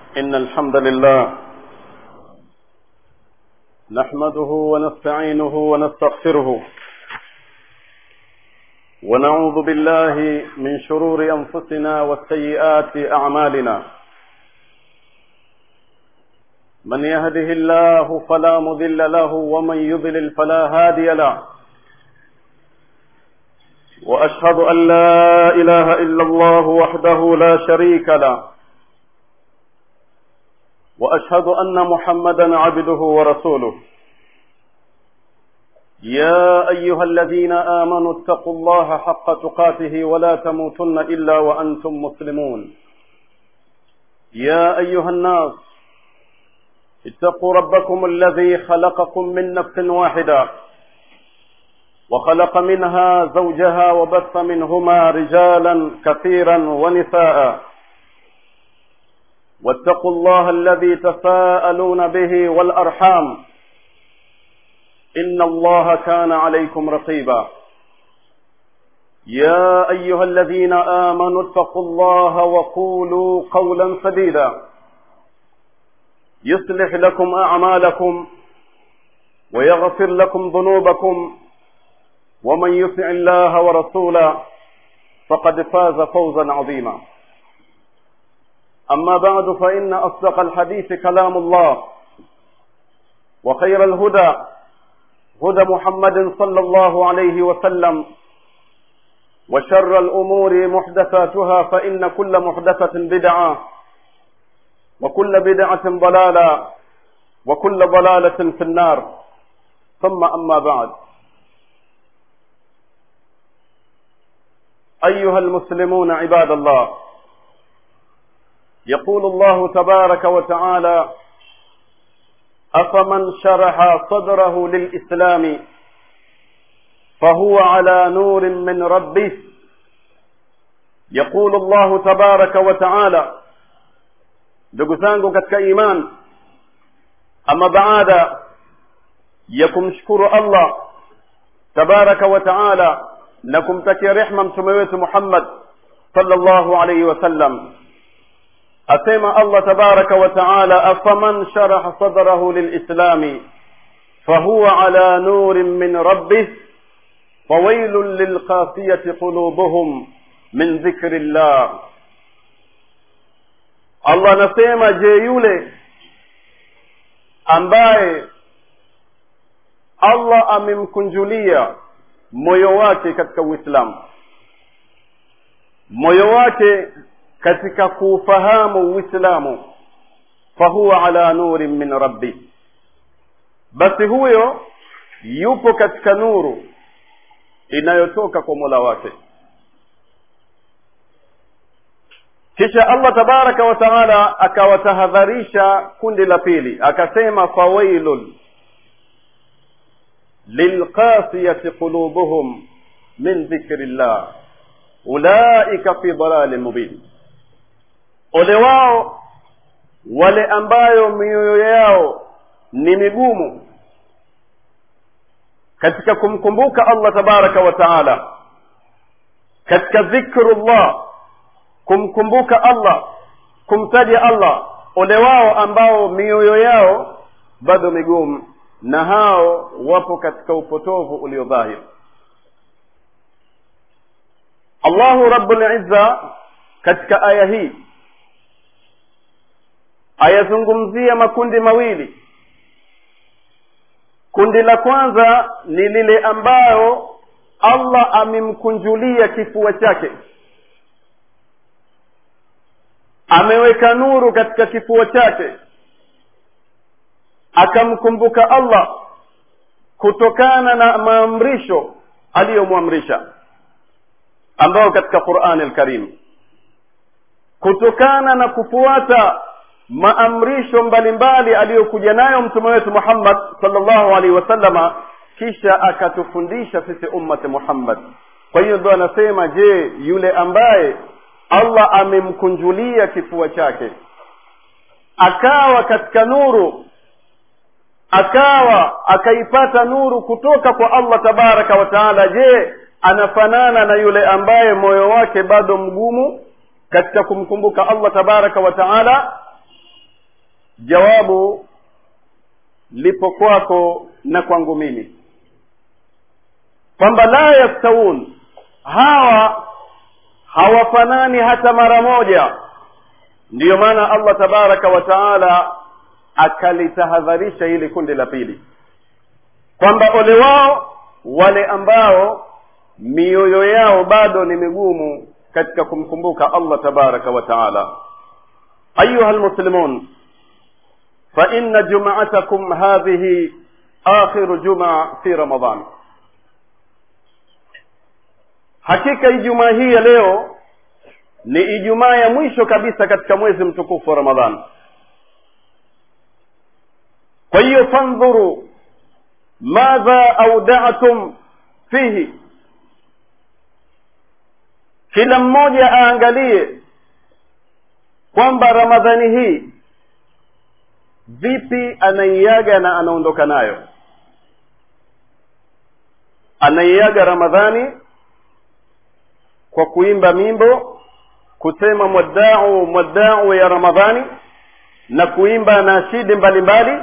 إن الحمد لله نحمده ونستعينه ونستغفره ونعوذ بالله من شرور أنفسنا وسيئات أعمالنا من يهده الله فلا مضل له ومن يضلل فلا هادي له واشهد ان لا اله الا الله وحده لا شريك له واشهد ان محمدا عبده ورسوله يا ايها الذين امنوا اتقوا الله حق تقاته ولا تموتن الا وانتم مسلمون يا ايها الناس اتقوا ربكم الذي خلقكم من نفس واحده وخلق منها زوجها وبث منهما رجالا كثيرا ونساء واتقوا الله الذي تساءلون به والارحام ان الله كان عليكم رقيبا يا ايها الذين امنوا اتقوا الله وقولوا قولا سديدا يصلح لكم اعمالكم ويغفر لكم ذنوبكم ومن يطع الله ورسوله فقد فاز فوزا عظيما اما بعد فان اصدق الحديث كلام الله وخير الهدى هدى محمد صلى الله عليه وسلم وشر الامور محدثاتها فان كل محدثه بدعه وكل بدعه ضلاله وكل ضلاله في النار ثم اما بعد ايها المسلمون عباد الله يقول الله تبارك وتعالى افمن شرح صدره للاسلام فهو على نور من ربه يقول الله تبارك وتعالى ndugu zangu katika iman ama baada ya kumshukuru allah tabaraka wa taala na kumtakia rehma mtume wetu muhammad sallallahu alaihi wasallam asema allah tabaraka wa taala afaman sharaha sadrahu lilislami fahuwa ala nurin min rabbih fawailun lilqasiyati qulubuhum min dhikri llah allah anasema je yule ambaye allah amemkunjulia moyo wake katika uislamu moyo wake katika kuufahamu uislamu fahuwa ala nurin min rabbi basi huyo yupo katika nuru inayotoka kwa mola wake kisha allah tabaraka wa taala akawatahadharisha kundi la pili akasema fawailun lilqasiyati qulubuhum min dhikri llah ulaika fi dalalin mubin ole wao wale ambayo mioyo yao ni migumu katika kumkumbuka allah tabaraka wa taala katika dhikrullah kumkumbuka allah kumtaja allah ole wao ambao mioyo yao bado migumu na hao wapo katika upotovu ulio dhahir allahu rabbulizza katika aya hii ayazungumzia makundi mawili kundi la kwanza ni lile ambayo allah amemkunjulia kifua chake ameweka nuru katika kifua chake akamkumbuka allah kutokana na maamrisho aliyomwamrisha ambayo katika qurani lkarim kutokana na kufuata maamrisho mbalimbali aliyokuja nayo mtume wetu muhammad salllahu alaihi wasallama kisha akatufundisha sisi ummati muhammad kwa hiyo ndo anasema je yule ambaye allah amemkunjulia kifua chake akawa katika nuru akawa akaipata nuru kutoka kwa allah tabaraka wa taala je anafanana na yule ambaye moyo wake bado mgumu katika kumkumbuka allah tabaraka wa taala jawabu lipo kwako na kwangu mimi kwamba la yastawun hawa hawafanani hata mara moja ndiyo maana allah tabaraka wa taala akalitahadharisha hili kundi la pili kwamba ole wao wale ambao mioyo yao bado ni migumu katika kumkumbuka allah tabaraka wa taala ayuha lmuslimun faina jumatakum hadhihi akhiru jumaa fi ramadan hakika ijumaa hii ya leo ni ijumaa ya mwisho kabisa katika mwezi mtukufu wa ramadhan kwa hiyo fandhuru madha audatum fihi kila mmoja aangalie kwamba ramadhani hii vipi anaiaga na anaondoka nayo anaiaga ramadhani kwa kuimba mimbo kusema mwaddau mwaddau ya ramadhani na kuimba nashidi mbalimbali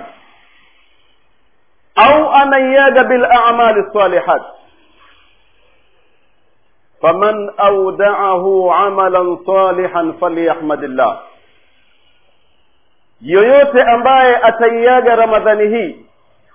au anaiaga bilamali salihat faman audaahu amalan salihan falyahmadillah yoyote ambaye ataiaga ramadhani hii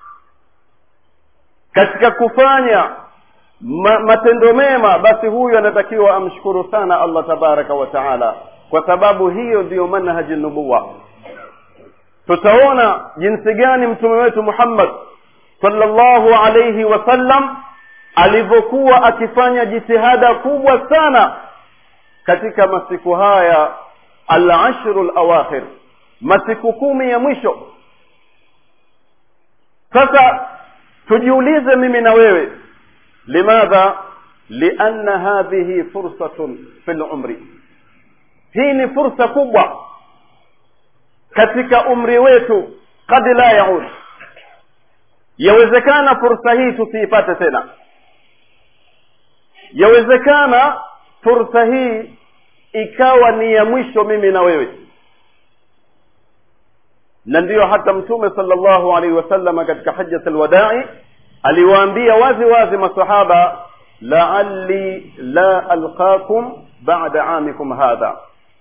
katika kufanya ma, matendo mema basi huyu anatakiwa amshukuru sana allah tabaraka wa taala kwa sababu hiyo ndiyo manhaji nubuwa tutaona jinsi gani mtume wetu muhammad sallallahu alayhi wasallam alivyokuwa akifanya jitihada kubwa sana katika masiku haya alashru lawakhir masiku kumi ya mwisho sasa tujiulize mimi na wewe limadha lianna hadhihi fursatun fi lumri hii ni fursa kubwa katika umri wetu kad la yaud yawezekana fursa hii tusiipate tena yawezekana fursa hii ikawa ni ya mwisho mimi na wewe na ndiyo hata mtume sallallahu alaihi wasallam katika hajjat alwadai aliwaambia wazi wazi masahaba laalli la alqakum bada amikum hadha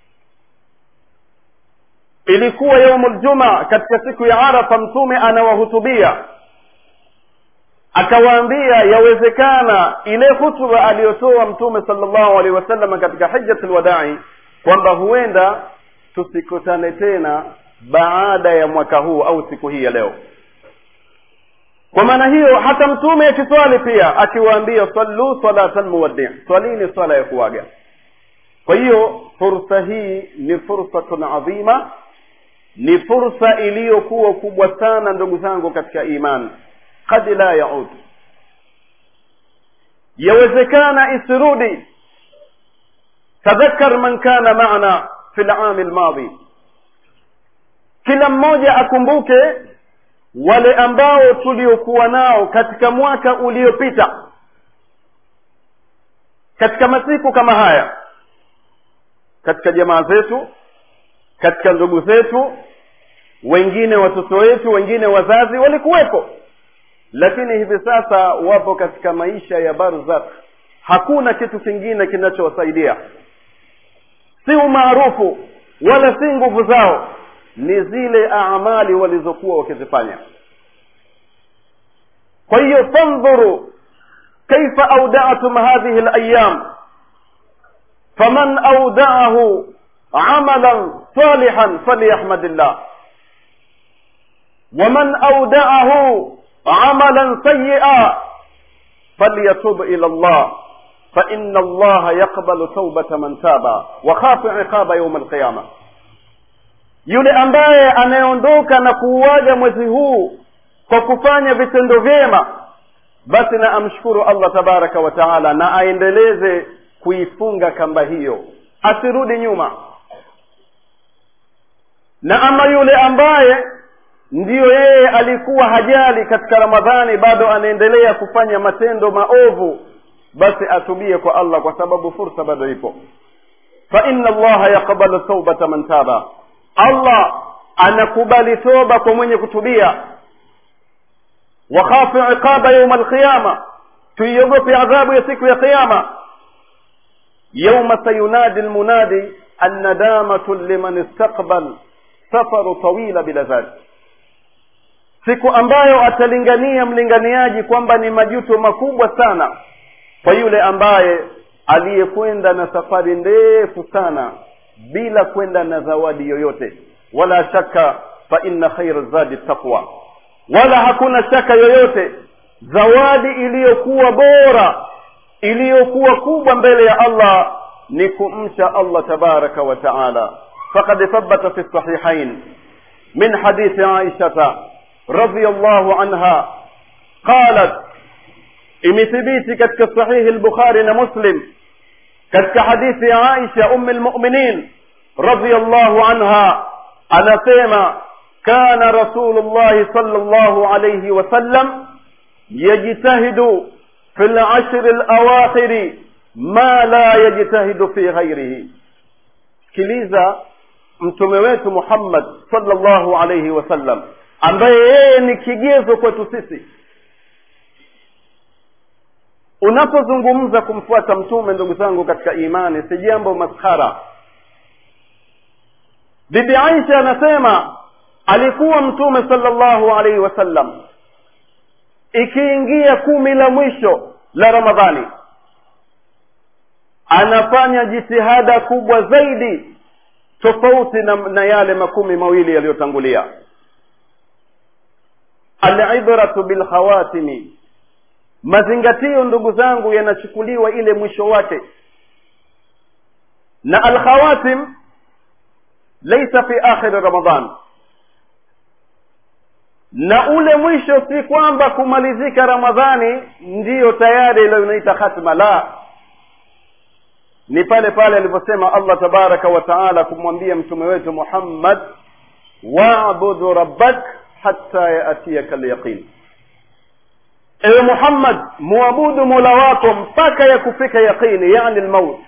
ilikuwa yaumu ljumaa katika siku ya arafa mtume anawahutubia akawaambia yawezekana ile hutuba aliyotoa mtume sallallahu alaihi wasallam katika hijjat lwadai kwamba huenda tusikutane tena baada ya mwaka huu au siku hii ya leo kwa maana hiyo hata mtume akiswali pia akiwaambia sallu salatan muwaddi swalini swala ya kuaga kwa hiyo fursa hii ni fursatun adhima ni fursa iliyokuwa kubwa sana ndugu zangu katika imani kad la yaud yawezekana isirudi tadhakar man kana maana fi lami lmadhi kila mmoja akumbuke wale ambao tuliokuwa nao katika mwaka uliopita katika masiku kama haya katika jamaa zetu katika ndugu zetu wengine watoto wetu wengine wazazi walikuwepo lakini hivi sasa wapo katika maisha ya barzakh hakuna kitu kingine kinachowasaidia si umaarufu wala si nguvu zao ni zile amali walizokuwa wakizifanya kwa hiyo fandhuru kaifa audatum hadhihi layam faman audaahu amalan salihan falyahmadillah waman audaahu عملا سيئا فليتوب الى الله فان الله يقبل توبه من تاب وخاف عقاب يوم القيامه yule ambaye anayeondoka na kuuaga mwezi huu kwa kufanya vitendo vyema basi na amshukuru allah tabaraka wa taala na aendeleze kuifunga kamba hiyo asirudi nyuma na ama yule ambaye ndiyo yeye alikuwa hajali katika ramadhani bado anaendelea kufanya matendo maovu basi atubie kwa allah kwa sababu fursa bado ipo fa inna allaha yaqbalu taubata man taba allah anakubali toba kwa mwenye kutubia wakhafu iqaba yauma alqiyama tuiogope adhabu ya siku ya qiyama yauma sayunadi lmunadi annadamatu liman istaqbal safaru tawila bila dhalik siku ambayo atalingania mlinganiaji kwamba ni majuto makubwa sana kwa yule ambaye aliyekwenda na safari ndefu sana bila kwenda na zawadi yoyote wala shaka fa inna khaira zadi taqwa wala hakuna shaka yoyote zawadi iliyokuwa bora iliyokuwa kubwa mbele ya allah ni kumcha allah tabaraka wa taala faqad thabata fi sahihain min hadithi aishata رضي الله عنها قالت imethibiti katika sahihi lbukhari na muslim katika hadithi ya aisha ummi lmuminin radiallahu anha anasema kana rasulullahi sal llahu alaihi wasallam yajtahidu fi lashri lawakhiri ma la yajtahidu fi ghairihi sikiliza mtume wetu muhammad sallallahu alaihi wasallam ambaye yeye ni kigezo kwetu sisi unapozungumza kumfuata mtume ndugu zangu katika imani si jambo maskhara bibi aisha anasema alikuwa mtume sallallahu alaihi wasallam ikiingia kumi la mwisho la ramadhani anafanya jitihada kubwa zaidi tofauti na, na yale makumi mawili yaliyotangulia alibratu bilkhawatimi mazingatio ndugu zangu yanachukuliwa ile mwisho wake na alkhawatim laisa fi akhiri ramadan na ule mwisho si kwamba kumalizika ramadhani ndiyo tayari ile unaita khatma la ni pale pale alivyosema allah tabaraka wa taala kumwambia mtume wetu muhammad wabudu rabbak hatta yaatiyaka lyaqin ewe muhammad muabudu mola wako mpaka ya kufika yaqini yani lmaut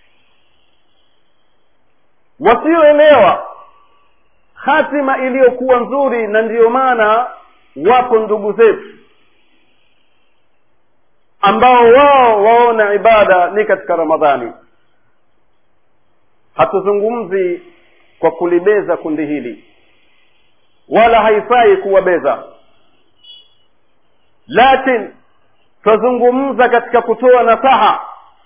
wasioelewa hatima iliyokuwa nzuri na ndiyo maana wapo ndugu zetu ambao wao waona ibada ni katika ramadhani hatuzungumzi kwa kulibeza kundi hili wala haifai kuwabeza lakin twazungumza katika kutoa nasaha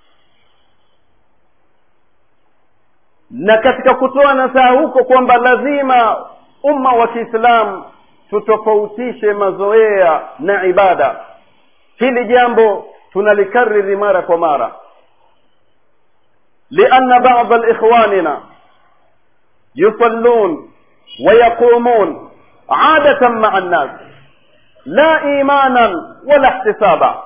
na katika kutoa nasaha huko kwamba lazima umma wa kiislamu tutofautishe mazoea na ibada hili jambo tunalikariri mara kwa mara lianna bada likhwanina yusallun ويقومون عادة مع الناس لا إيمانا ولا احتسابا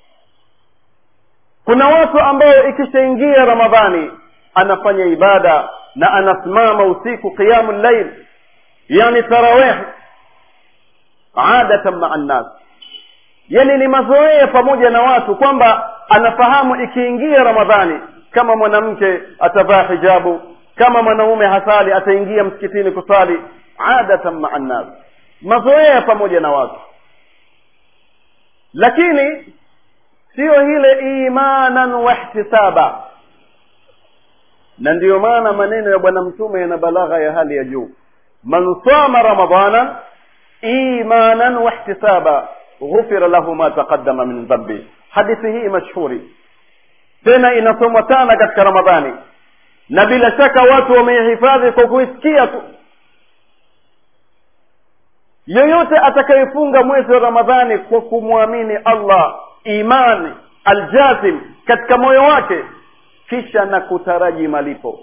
kuna watu ambao ikishaingia ramadhani anafanya ibada na anasimama usiku qiyamu llail yani tarawih adatan maa nnas yani ni mazoea pamoja na watu kwamba anafahamu ikiingia ramadhani kama mwanamke atavaa hijabu kama mwanaume hasali ataingia msikitini kusali adatan maa nnas mazoea pamoja na watu lakini siyo ile imanan wahtisaba na ndiyo maana maneno ya bwana mtume yana balagha ya hali ya juu man sama ramadana imanan wahtisaba ghufira lahu ma taqaddama min dhambi hadithi hii mashhuri tena inasomwa sana katika ramadhani na bila shaka watu wameihifadhi kwa kuisikia tu yoyote atakayefunga mwezi wa ramadhani kwa kumwamini allah imani aljazim katika moyo wake kisha na kutaraji malipo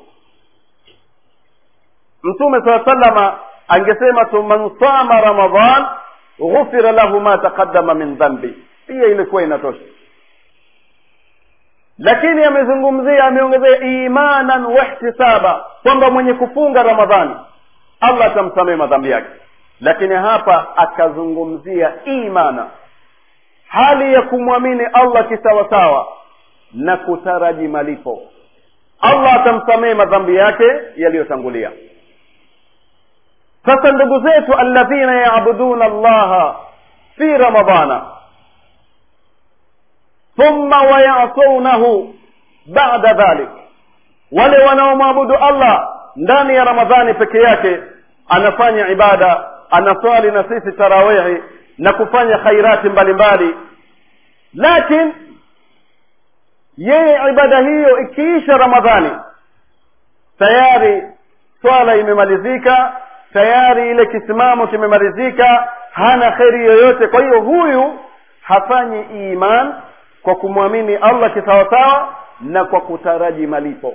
mtume saa salama angesema tu man sama ramadan ghufira lahu ma taqaddama min dhambi pia ilikuwa inatosha lakini amezungumzia ameongezea imanan wahtisaba kwamba mwenye kufunga ramadhani allah atamsamehe madhambi yake lakini hapa akazungumzia imana hali ya kumwamini allah kisawasawa na kutaraji malipo allah atamsamehe madhambi yake yaliyotangulia sasa ndugu zetu alladhina yabuduna allaha fi ramadana thumma wayasunahu bada dhalik wale wanaomwabudu allah ndani ya ramadhani peke yake anafanya ibada anaswali na sisi tarawihi na kufanya khairati mbalimbali lakin yeye ibada hiyo ikiisha ramadhani tayari swala imemalizika tayari ile kisimamo kimemalizika hana kheri yoyote kwa hiyo huyu hafanyi iman kwa kumwamini allah kisawasawa na kwa kutaraji malipo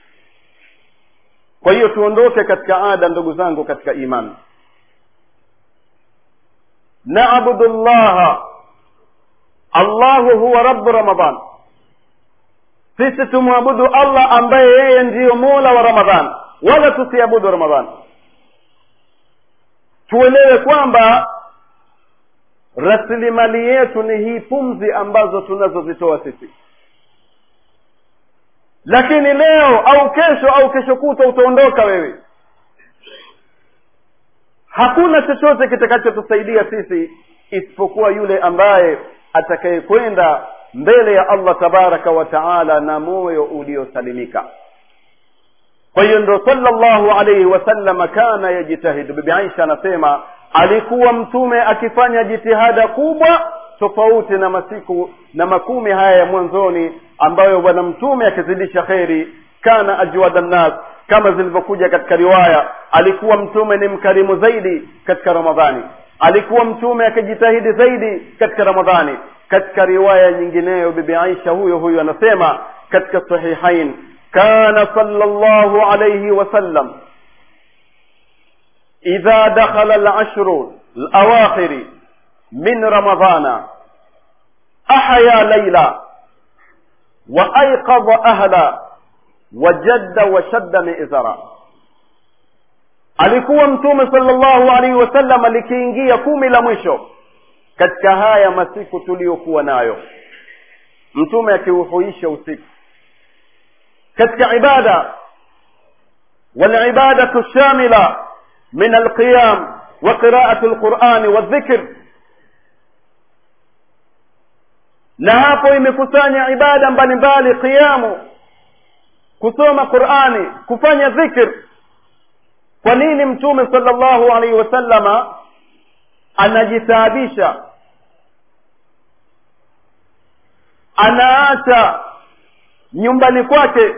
kwa hiyo tuondoke katika ada ndugu zangu katika imani naabudu llaha allahu huwa rabu ramadan sisi tumwabudu allah ambaye yeye ndiyo mola wa ramadhan wala tusiabudu ramadhan tuelewe kwamba rasilimali yetu ni hii pumzi ambazo tunazozitoa sisi lakini leo au kesho au kesho kuta utaondoka wewe hakuna chochote kitakachotusaidia sisi isipokuwa yule ambaye atakayekwenda mbele ya allah tabaraka wa taala na moyo uliosalimika kwa hiyo ndo salllahu alaihi wasallama kana yajtahidu bibi aisha anasema alikuwa mtume akifanya jitihada kubwa tofauti na masiku na makumi haya ya mwanzoni ambayo bwana mtume akizidisha kheri kana ajwada nnas kama zilivyokuja katika riwaya alikuwa mtume ni mkarimu zaidi katika ramadhani alikuwa mtume akijitahidi zaidi katika ramadhani katika riwaya nyingineyo bibi aisha huyo huyo anasema katika sahihain kana sallallahu alayhi wasallam idha dakhala alashru alawakhiri min ramadhana ahya layla wa ayqadha ahla wajadda washadda mi'zara alikuwa mtume sallallahu alaihi wasallam likiingia kumi la mwisho katika haya masiku tuliyokuwa nayo mtume akiuhuisha usiku katika ibada والعبادة الشاملة من القيام وقراءة القرآن والذكر na hapo imekusanya ibada mbalimbali qiyamu kusoma qurani kufanya dhikr kwa nini mtume sallallahu alaihi wasallama anajitaabisha anaacha nyumbani kwake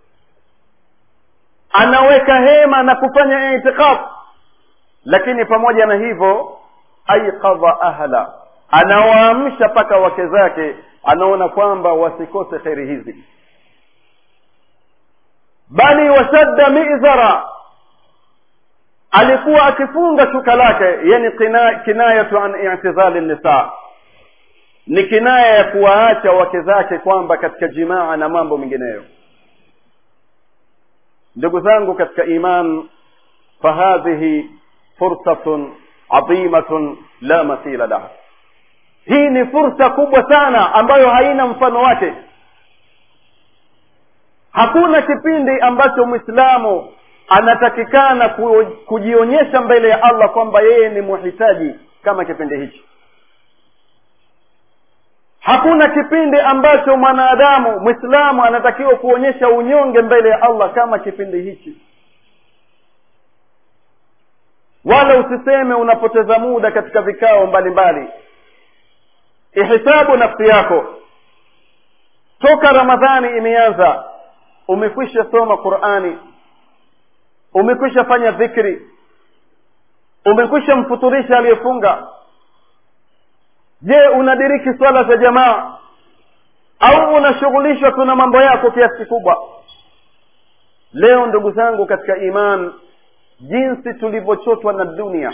anaweka hema na kufanya itikaf lakini pamoja na hivyo aiqadha ahla anawaamsha mpaka wake zake anaona kwamba wasikose kheri hizi bali washadda mizara alikuwa akifunga shuka lake yani kina, kinayatu an itizali nisa ni kinaya ya kuwaacha wake zake kwamba katika jimaa na mambo mengineyo ndugu zangu katika iman fahadhihi fursatun adhimatun la mathila laha hii ni fursa kubwa sana ambayo haina mfano wake hakuna kipindi ambacho mwislamu anatakikana kujionyesha mbele ya allah kwamba yeye ni muhitaji kama kipindi hichi hakuna kipindi ambacho mwanadamu mwislamu anatakiwa kuonyesha unyonge mbele ya allah kama kipindi hichi wala usiseme unapoteza muda katika vikao mbalimbali ihisabu nafsi yako toka ramadhani imeanza umekwisha soma qurani umekwisha fanya dhikri umekwisha mfuturisha aliyefunga je unadiriki swala za jamaa au unashughulishwa tu na mambo yako kiasi kikubwa leo ndugu zangu katika iman jinsi tulivyochotwa na dunia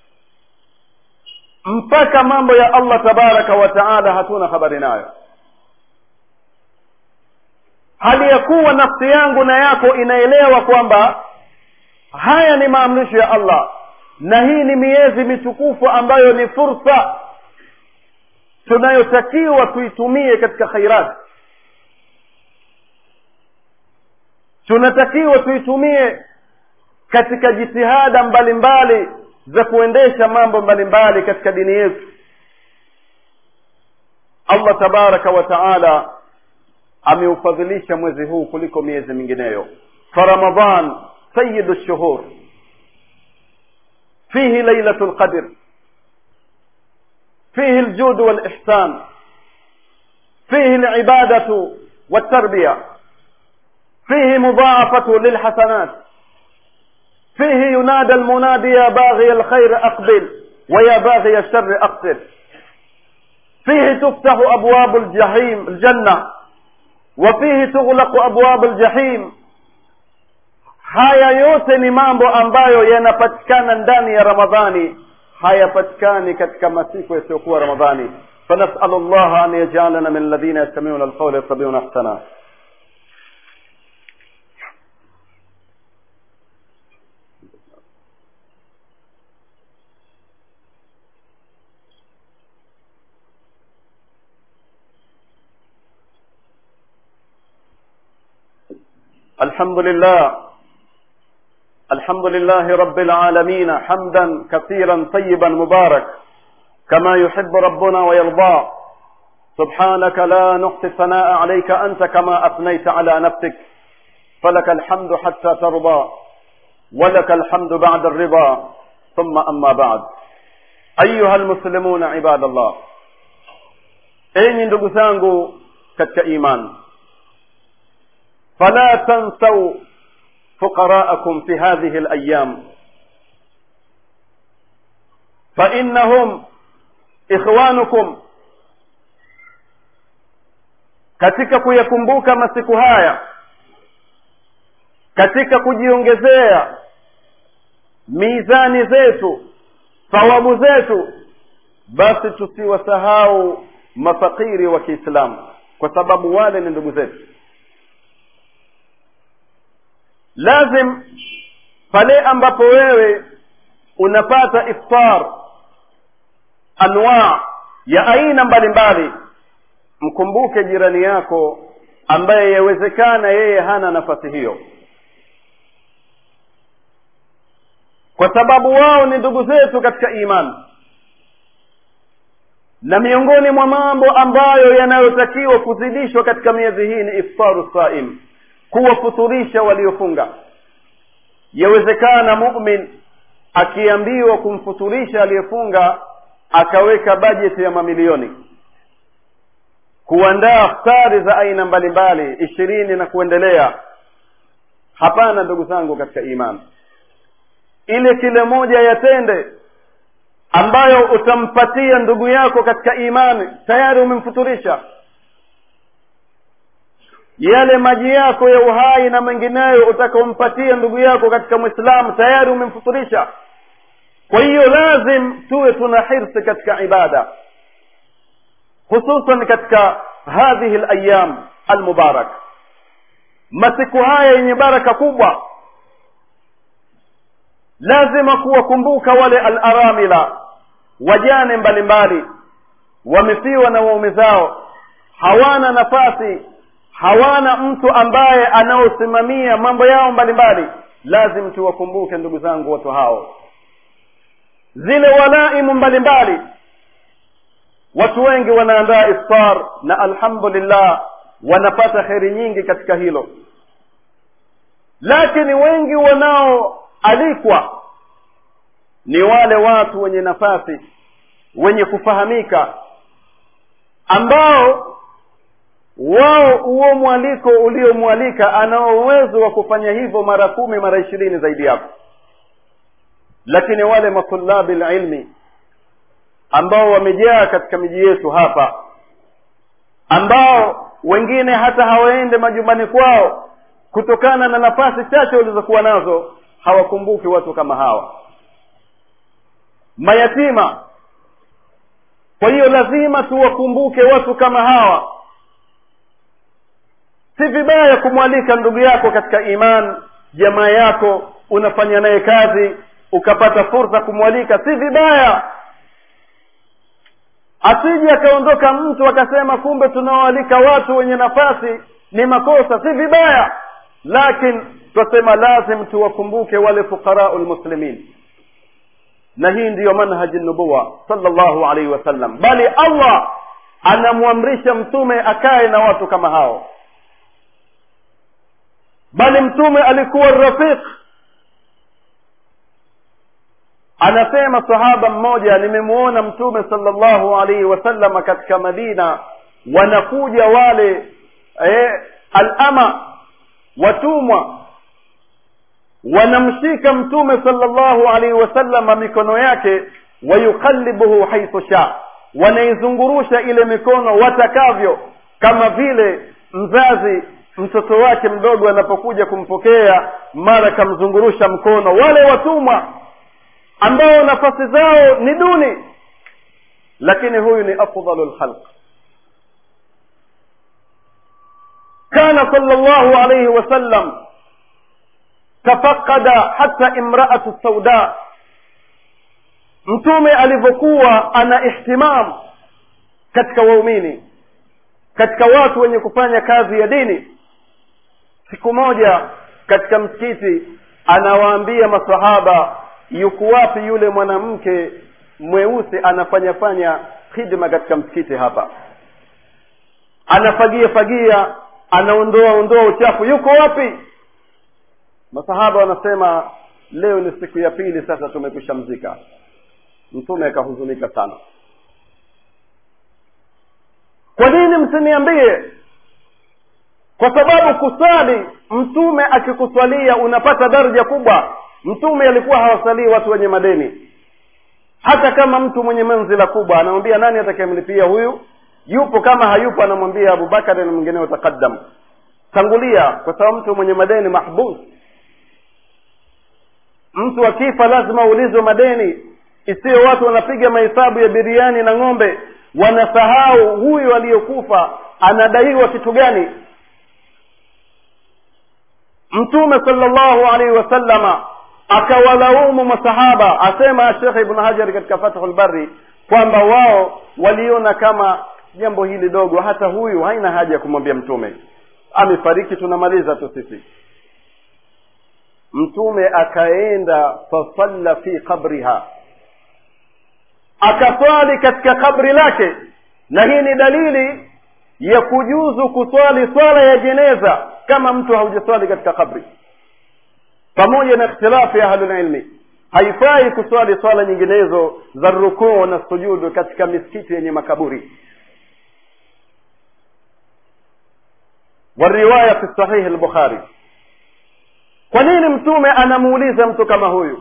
mpaka mambo ya allah tabaraka wa taala hatuna habari nayo hali ya kuwa nafsi yangu na yako inaelewa kwamba haya ni maamrisho ya allah na hii ni miezi mitukufu ambayo ni fursa tunayotakiwa tuitumie katika khairati tunatakiwa tuitumie katika jitihada mbalimbali za kuendesha mambo mbalimbali katika dini yetu allah tabaraka wa taala ameufadhilisha mwezi huu kuliko miezi mingineyo فرمضان سيد الشهور فيه ليلة القدر فيه الجود والإحسان فيه العبادة والتربية فيه مضاعفة للحسنات فيه ينادى المنادي يا باغي الخير أقبل ويا باغي الشر أقصر فيه تفتح أبواب الجحيم الجنة وفيه تغلق أبواب الجحيم haya yote ni mambo ambayo yanapatikana ndani ya ramadhani hayapatikani katika masiku yasiyokuwa ramadhani fanasalu llaha an yajalana min alladhina yastamiuna alqawla yattabiuna ahsana الحمد لله الحمد لله رب العالمين حمدا كثيرا طيبا مبارك كما يحب ربنا ويرضى سبحانك لا نحصي الثناء عليك انت كما اثنيت على نفسك فلك الحمد حتى ترضى ولك الحمد بعد الرضا ثم اما بعد ايها المسلمون عباد الله enyi ndugu zangu katika iman fala tansau فقراءكم في هذه الايام فانهم ikhwanukum katika kuyakumbuka masiku haya katika kujiongezea mizani zetu thawabu zetu basi tusiwasahau mafakiri wa kiislamu kwa sababu wale ni ndugu zetu lazim pale ambapo wewe unapata iftar anwa ya aina mbalimbali mkumbuke jirani yako ambaye yawezekana yeye hana nafasi hiyo kwa sababu wao ni ndugu zetu katika imani na miongoni mwa mambo ambayo yanayotakiwa kuzidishwa katika miezi hii ni iftaru saim kuwafuturisha waliofunga yawezekana mumin akiambiwa kumfuturisha aliyefunga akaweka bajeti ya mamilioni kuandaa ftari za aina mbalimbali ishirini na kuendelea hapana ndugu zangu katika imani ile kile moja yatende ambayo utampatia ndugu yako katika imani tayari umemfuturisha yale maji yako ya uhai na mengineyo utakaompatia ndugu yako katika mwislamu tayari umemfuturisha kwa hiyo lazim tuwe tuna hirsi katika ibada hususan katika hadhihi layam almubarak masiku haya yenye baraka kubwa lazima kuwakumbuka wale alaramila wajane mbalimbali wamefiwa na waume zao hawana nafasi hawana mtu ambaye anaosimamia mambo yao mbalimbali lazim tuwakumbuke ndugu zangu watu hao zile walaimu mbalimbali watu wengi wanaandaa iftar na alhamdulillah wanapata kheri nyingi katika hilo lakini wengi wanaoalikwa ni wale watu wenye nafasi wenye kufahamika ambao wao huo mwaliko uliomwalika anao uwezo wa kufanya hivyo mara kumi mara ishirini zaidi yako lakini wale matulabi lilmi ambao wamejaa katika miji yetu hapa ambao wengine hata hawaende majumbani kwao kutokana na nafasi chache walizokuwa nazo hawakumbuki watu kama hawa mayatima kwa hiyo lazima tuwakumbuke watu kama hawa si vibaya kumwalika ndugu yako katika iman jamaa yako unafanya naye kazi ukapata fursa kumwalika si vibaya asije akaondoka mtu akasema kumbe tunaoalika watu wenye nafasi ni makosa si vibaya lakini twasema lazim tuwakumbuke wale fuqarau lmuslimin na hii ndiyo manhaji nubuwa sallallahu alaihi wasallam bali allah anamwamrisha mtume akae na watu kama hao bali mtume alikuwa rafiq anasema sahaba mmoja nimemuona mtume sallallahu alaihi wasallam katika madina wanakuja wale eh, alama watumwa wanamshika mtume sallallahu alaihi wasallam mikono yake wayuqallibuhu haithu sha wanaizungurusha ile mikono watakavyo kama vile mzazi mtoto wake mdogo anapokuja kumpokea mara kamzungurusha mkono wale watumwa ambao nafasi zao ni duni lakini huyu ni afdalu lkhalq kana sallallahu alayhi wasallam tafaqada hata imraatu sauda mtume alivyokuwa ana ihtimam katika waumini katika watu wenye kufanya kazi ya dini siku moja katika msikiti anawaambia masahaba yuko wapi yule mwanamke mweusi anafanya fanya khidma katika msikiti hapa anafagia fagia anaondoa ondoa uchafu yuko wapi masahaba wanasema leo ni siku ya pili sasa tumekwisha mzika mtume akahuzunika sana kwa nini msiniambie kwa sababu kusali mtume akikuswalia unapata daraja kubwa mtume alikuwa hawasalii watu wenye madeni hata kama mtu mwenye manzila kubwa anamwambia nani atakayemlipia huyu yupo kama hayupo anamwambia abubakari na mwingine utaqaddam tangulia kwa sababu mtu mwenye madeni mahbus mtu akifa lazima aulizwe madeni isiyo watu wanapiga mahesabu ya biriani na ng'ombe wanasahau huyu aliyokufa anadaiwa kitu gani mtume sallallahu alaihi wasallama akawalaumu masahaba asema shekhe ibn hajar katika fathul bari kwamba wao waliona kama jambo hili dogo hata huyu haina haja ya kumwambia mtume amefariki tunamaliza tu sisi mtume akaenda fasalla fi qabriha akaswali katika kabri lake na hii ni dalili ya kujuzu kuswali swala ya jeneza kama mtu haujaswali katika kabri pamoja na ikhtilafu ya ahlulilmi haifai kuswali swala nyinginezo za rukuu na sujudu katika misikiti yenye makaburi والرواية في صحيح البخاري kwa nini mtume anamuuliza mtu kama huyu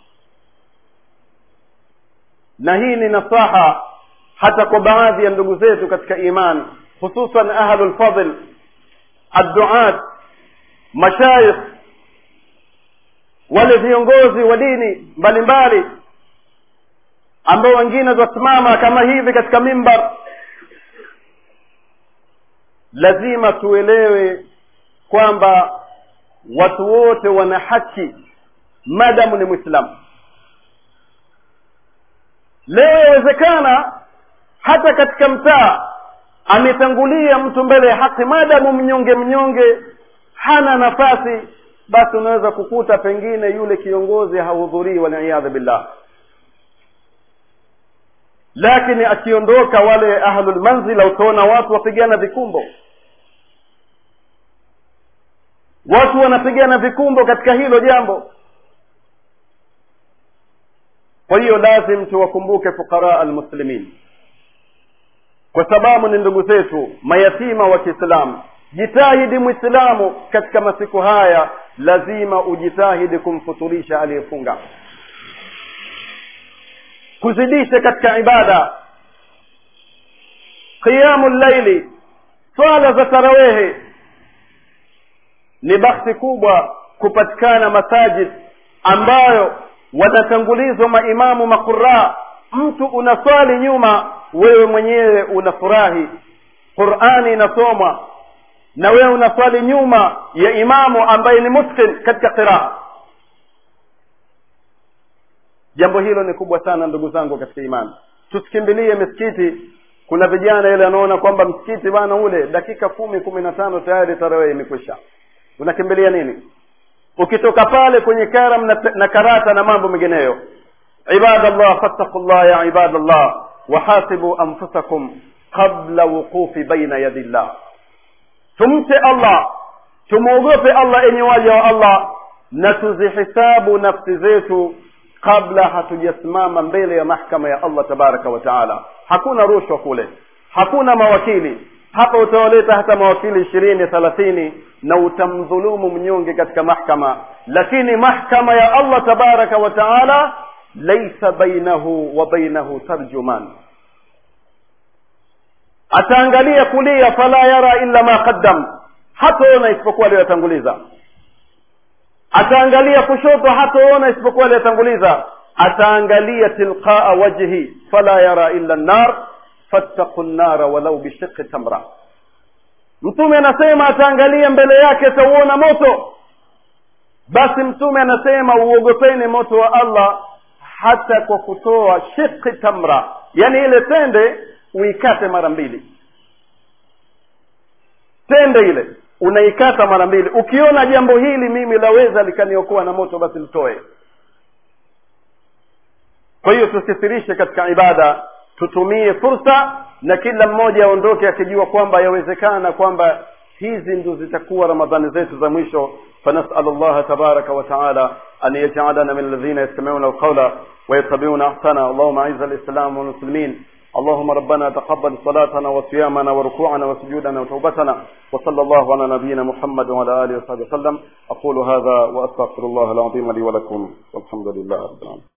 na hii ni nasaha hata kwa baadhi ya ndugu zetu katika iman hususan ahlu lfadl adduat mashayikh wale viongozi wa dini mbalimbali ambao wengine wasimama kama hivi katika mimbar lazima tuelewe kwamba watu wote wana haki madamu ni mwislamu leo yawezekana hata katika mtaa ametangulia mtu mbele ya haki madamu mnyonge mnyonge hana nafasi basi unaweza kukuta pengine yule kiongozi hahudhurii waliyadhu billah lakini akiondoka wale ahlulmanzila utaona watu wapigana vikumbo watu wanapigana vikumbo katika hilo jambo kwa hiyo lazim tuwakumbuke fuqara almuslimin kwa sababu ni ndugu zetu mayatima wa kiislamu jitahidi mwislamu katika masiku haya lazima ujitahidi kumfuturisha aliyefunga kuzidisha katika ibada qiyamu llaili swala za tarawehe ni bakhti kubwa kupatikana masajid ambayo wanatangulizwa maimamu maquraa mtu unaswali nyuma wewe mwenyewe unafurahi qurani inasomwa na wewe unaswali nyuma ya imamu ambaye ni mutqin katika qiraa jambo hilo ni kubwa sana ndugu zangu katika imani tusikimbilie misikiti kuna vijana ile anaona kwamba msikiti bana ule dakika kumi kumi na tano tayari tarehe imekwisha unakimbilia nini ukitoka pale kwenye karam na, na karata na mambo mengineyo ibadallah fattaqullah ya ibadallah wahasibu anfusakum qabla wuqufi baina yadi llah tumche allah tumwogope allah enye waja wa allah na tuzihisabu nafsi zetu kabla hatujasimama mbele ya mahkama ya allah tabaraka wa taala hakuna rushwa kule hakuna mawakili hapa utawaleta hata mawakili ishirini thelathini na utamdhulumu mnyonge katika mahkama lakini mahkama ya allah tabaraka wa taala laisa bainahu wa bainahu tarjuman ataangalia kulia fala yara illa ma qaddam hataona isipokuwa aliyotanguliza ataangalia kushoto hataona isipokuwa aliyotanguliza ataangalia tilqaa wajhi fala yara illa nnar fattaqu nnara walau bishiqi tamra mtume anasema ataangalia mbele yake atauona moto basi mtume anasema uogopeni moto wa allah hata kwa kutoa shiqi tamra yani ile tende uikate mara mbili tende ile unaikata mara mbili ukiona jambo hili mimi laweza likaniokoa na moto basi litoe kwa hiyo tusikithirishe katika ibada tutumie fursa na kila mmoja aondoke akijua kwamba yawezekana kwamba hizi ndo zitakuwa ramadhani zetu za mwisho فنسأل الله تبارك وتعالى أن يجعلنا من الذين يستمعون القول ويتبعون أحسنه اللهم أعز الإسلام والمسلمين اللهم ربنا تقبل صلاتنا وصيامنا وركوعنا وسجودنا وتوبتنا وصلى الله على نبينا محمد وعلى آله وصحبه وسلم أقول هذا وأستغفر الله العظيم لي ولكم والحمد لله رب العالمين